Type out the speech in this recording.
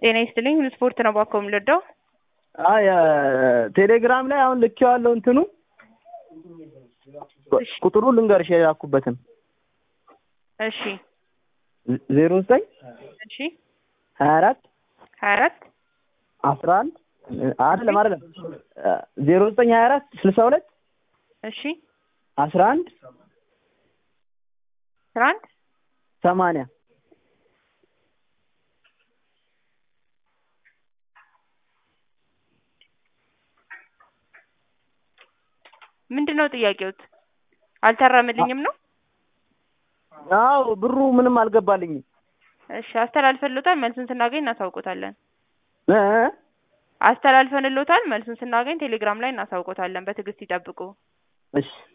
ጤና ይስጥልኝ ስፖርት ነው ባኮ የምልወደው አይ ቴሌግራም ላይ አሁን ልኬዋለሁ እንትኑ ቁጥሩ ልንገርሽ የላኩበትን እሺ ዜሮ ዘጠኝ እሺ ሀያ አራት ሀያ አራት አስራ አንድ አይደለም አይደለም ዜሮ ዘጠኝ ሀያ አራት ስልሳ ሁለት እሺ አስራ አንድ አስራ አንድ ሰማንያ ምንድን ነው ጥያቄዎት? አልታረምልኝም ነው? አዎ ብሩ ምንም አልገባልኝም። እሺ አስተላልፈንሎታል። መልሱን ስናገኝ እናሳውቆታለን። እ አስተላልፈንሎታል። መልሱን ስናገኝ ቴሌግራም ላይ እናሳውቆታለን። በትዕግስት ይጠብቁ። እሺ